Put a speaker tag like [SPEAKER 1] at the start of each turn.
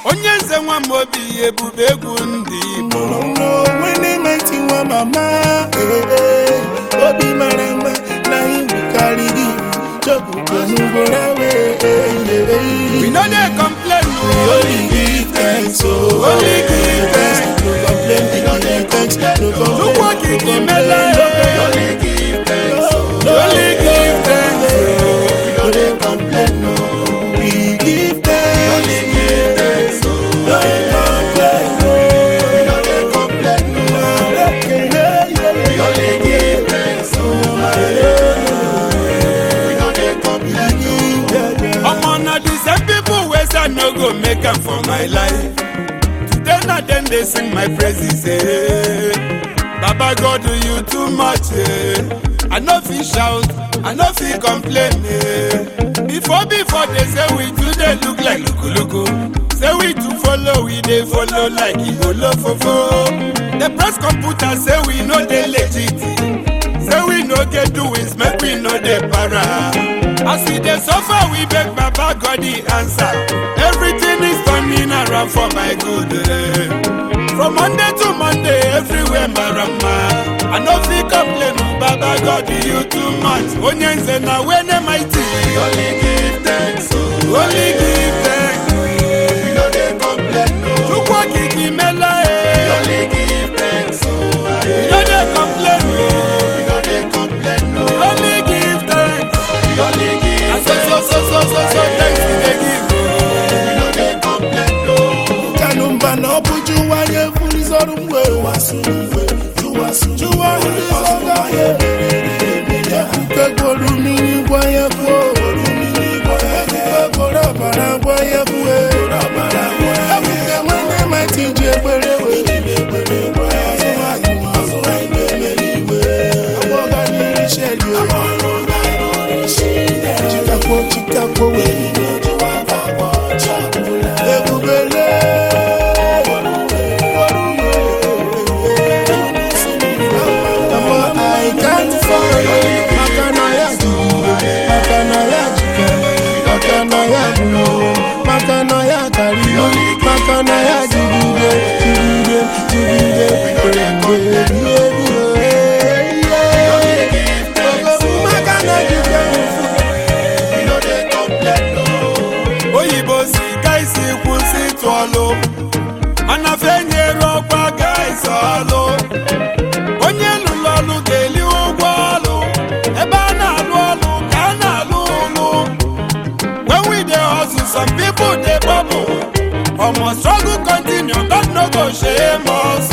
[SPEAKER 1] onye nze nwa m obi ebube egwu ndị igbo
[SPEAKER 2] onwe na-eti nwa mama ee, ee, obi mara mma na iwu karịrị chọpụtanugoro
[SPEAKER 1] we no dey complain o
[SPEAKER 2] Only give thanks, oh.
[SPEAKER 1] Only give thanks.
[SPEAKER 2] No complain, we no give thanks. No complain,
[SPEAKER 1] Chukwu okike mela
[SPEAKER 2] no
[SPEAKER 1] e.
[SPEAKER 2] Only give thanks, oh.
[SPEAKER 1] Only give thanks,
[SPEAKER 2] We no dey complain, no. We give thanks. Only give thanks, oh. No complain, no. We no dey complain, no. We only give thanks, oh. We no dey complain, no.
[SPEAKER 1] omo na the same people wey say i no go make am for my life today na dem dey sing my praises eh. baba god do you too much eh. i no fit shout i no fit complain eh. before before they say we too dey look like lukuluku say we too follow we dey follow like igolofofo the press computer say we no dey legit say we no get doings make we no dey para as we dey suffer we beg baba god the answer everything is turning around for my good eh. from monday to monday everywhere marama i no fit complain o baba god you too much onye nze na wene mighty
[SPEAKER 2] We only give thanks, oh.
[SPEAKER 1] only give thanks
[SPEAKER 2] We no dey complain, no.
[SPEAKER 1] chukwu okike mela
[SPEAKER 2] We
[SPEAKER 1] e
[SPEAKER 2] only give thanks, oh.
[SPEAKER 1] we no dey complain o
[SPEAKER 2] We no dey complain, no.
[SPEAKER 1] only give thanks
[SPEAKER 2] We only give
[SPEAKER 1] and so so so so so so thanks we dey give o.
[SPEAKER 2] We no dey complain, no. Kanumba na ọbụju wanye fulizọrụ mgbe Juwa fulizọga ye Ekwuke gworo mmiri gwa ya kwuo Ekwuke gworo ọbara gwa ya kwuo Ekwuke nwanne mati ji ekpere wee Agbọga n'iru shedi Chikakwo chikakwo wee Ebubele Mama, I can't fall. Makanaya jigide, makanaya jikere, makanaya bulo, makanaya kariyo, makanaya jigide, jigide, jigide, jigide, Makana jigide,
[SPEAKER 1] oyibo si ka isi kwụsị ịtụ ọlụ mana fenyere ọkwa ga isi ọlụ onye lụrụ ọlụ ga-eli ụgwọ ọlụ ebe a na-alụ ọlụ ka a na-alụ ụlụ when we dey hustle some people dey bubble omo struggle continue God no go shame us